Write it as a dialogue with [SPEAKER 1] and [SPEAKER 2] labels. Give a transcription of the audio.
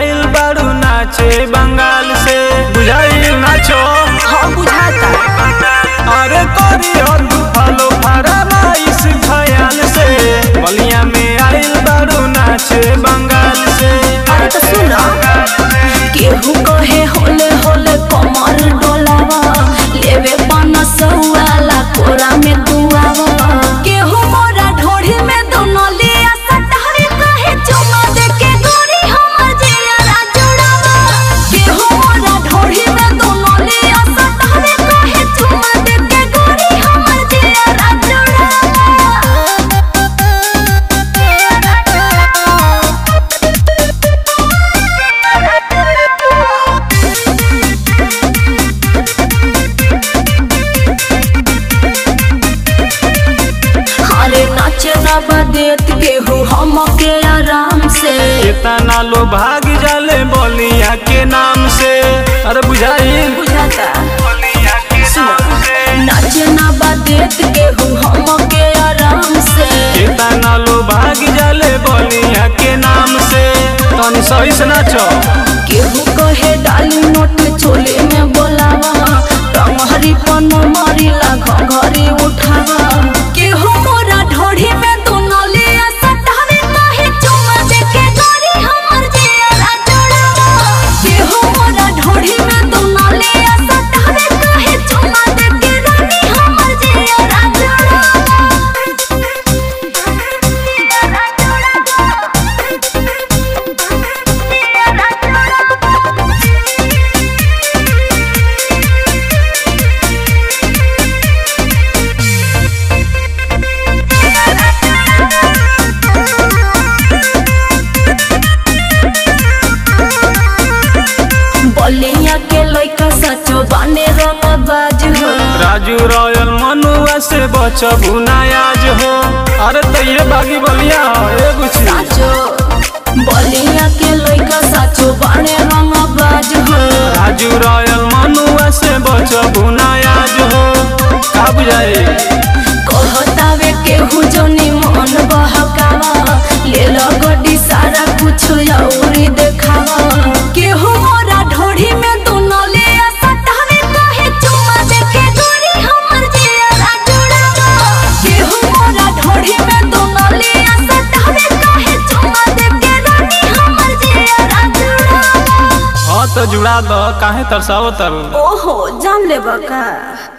[SPEAKER 1] आइल बारू नाचे बंगाल से बुझाइल नाचो
[SPEAKER 2] हम बुझाता
[SPEAKER 1] अरे करी हो तू फलो फरमाइश खयाल से बलिया में आइल बारू नाचे बंगाल से
[SPEAKER 2] अरे तो सुन केहू कहे होले होले कमर डोलावा लेवे पन सौआला कोरा में दुआवा केहू मोरा ढोढ़ी में दोनों लिया सटावे कहे चुमा दे के गोरी हमर जिया जुड़ावा केहू मोरा ढोढ़ी में दोनों लिया सटावे कहे चुमा दे के गोरी हमर जिया अरे नाचे ना बदेत केहू हम के आराम से
[SPEAKER 1] इतना लो भाग जाले बलिया के नाम से अरे बुझाइल
[SPEAKER 2] बुझाता
[SPEAKER 1] बलिया के नाम से
[SPEAKER 2] नाचे ना बदेत केहू हम के आराम से
[SPEAKER 1] इतना लो भाग जाले बलिया के नाम से तनी सही से नाचो
[SPEAKER 2] केहू कहे डाली नोट चोले में बोलावा टंगहरी पन मारिला घघरी उठावा केहू मोरा ढोढ़ी में दोनों लिया सटावे काहे चुमा दे के गोरी हमर जिया जोड़ावा केहू मोरा ढोढ़ी में दोनों लिया सटावे काहे चुमा दे के रानी हमर जिया बलिया के लइका सचो बाने रंगबाज हो
[SPEAKER 1] राजू रॉयल मनुआ से बचबू नायाज हो अरे तो ये बागी बलिया हो ए गुची
[SPEAKER 2] साचो बलिया के लइका साचो बाने रंगबाज हो
[SPEAKER 1] राजू रॉयल मनुआ से बचबू नायाज हो का बुझाई
[SPEAKER 2] कहतावे केहू जोनी मन बहकावा ले लो गड्डी सारा कुछ औरी देखावा केहू मोरा ढोढ़ी में दोनों ले सटावे काहे चुमा दे के गोरी हमर जिया जुड़ावा केहू मोरा ढोढ़ी में दोनों ले सटावे काहे चुमा दे के रानी हमर जिया जुड़ावा
[SPEAKER 1] हाँ तो जुड़ा दो काहे तरसाओ तर
[SPEAKER 2] ओहो जान ले बका